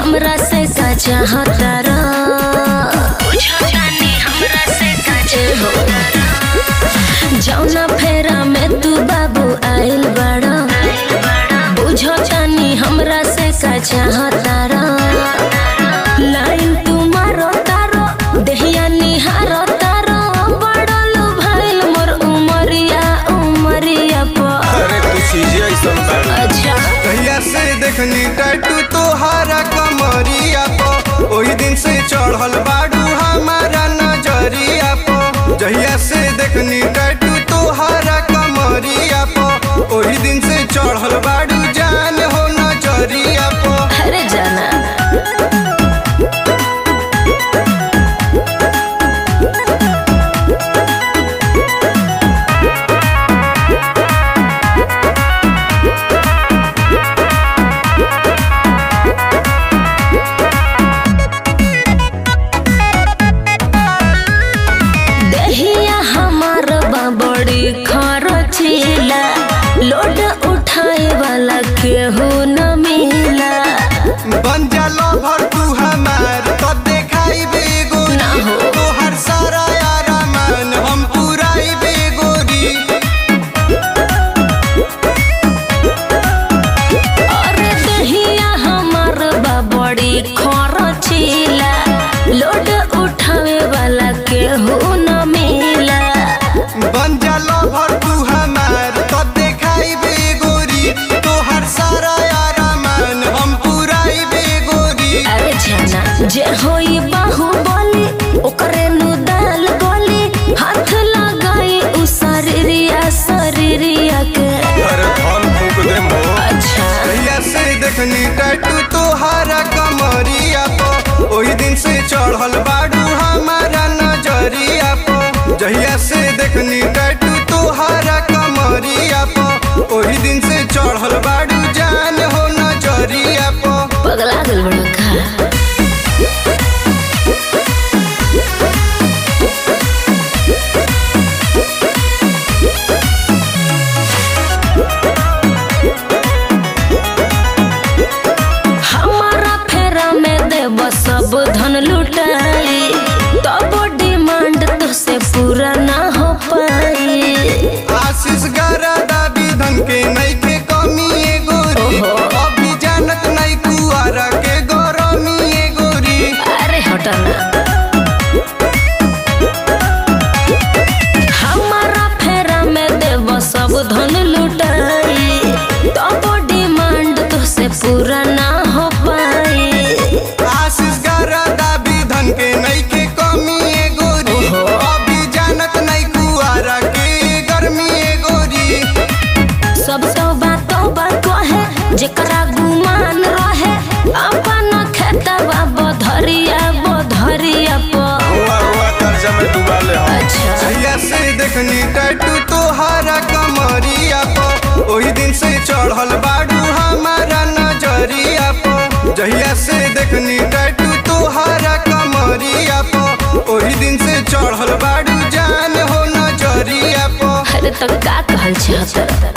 हमरा से का चाहता रा बुझतानी हमरा से का चाहता जौना फेरा में तू बाबू आइल बड़ा बुझतानी हमरा से का चाहता रा लाइन तू मारो तारो देहिया निहारो तारो बड़ल भइल मोर उमरिया उमरिया पर अरे तू चीजें ऐसन बाड़ी अच्छा कहिया से देखनी टैटू तोहारा कमरिया प ओही दिन से चढ़ल बाड़ू हमारा नजरिया प जहिया से देखनी टैटू तोहारा कमरिया प ओही दिन से चढ़ल बाड़ू जान हो नजरिया प अरे जाना देहिया हमार बा बड़ी खरचीला लोड उठाए वाला केहू न मिला बन जा लवर तू हमार तब देखाई बेगोरी ना हो। तोहर सारा यारा मान हम पुराई बेगोरी अरे देहिया हमार बा बड़ी खरचीला लोड उठावे वाला केहू न मिला बन जा लवर तू हमार तब देखाई बेगोरी तोहर सारा यारा मान हम पुराई बेगोरी अरे जाना जे होई बाहुबली ओकरे नु दाल गोली हाथ लगाई उ शरीरिया शरीरिया के अरे धन फूक दे मो अच्छा कहिया से देखनी टैटू तोहारा कमरिया प ओही दिन से चढ़ल बाड़ू हमारा नजरिया प जहिया से देखनी टैटू तोहारा कमरिया प ओही दिन से चढ़ल बाड़ू जान हो नजरिया प पगला गल बड़ा का हमारा फेरा में देव सब धन लुटाई तब डिमांड तो से पूरा ना हो पाई आशीष गरादा विधन के नइखे कमी ए गोरी ओहो। अभी जानत नहीं कुआरा के गरमी ए गोरी अरे हटना हमारा फेरा में देव सब धन लुटाई तब डिमांड तो से पूरा ना हो पाई आशीष गरादा विधन के नइखे कमी ए गोरी ओहो। अभी जानत नहीं कुआरा के गर्मी ए गोरी सब तो बातों बा कहे जेकरा गुमान रहे अपन खेतवा बधरिया बधरिया पर हुआ हुआ कर्जा में डुबा ले हम अच्छा जहिया से देखनी टैटू तोहारा कमरिया प ओही दिन से चढ़ल बाड़ू हमारा नजरिया प जहिया से देखनी टैटू तोहारा कमरिया प ओही दिन से चढ़ल बाड़ू जान हो नजरिया प अरे तो का कहल चाहत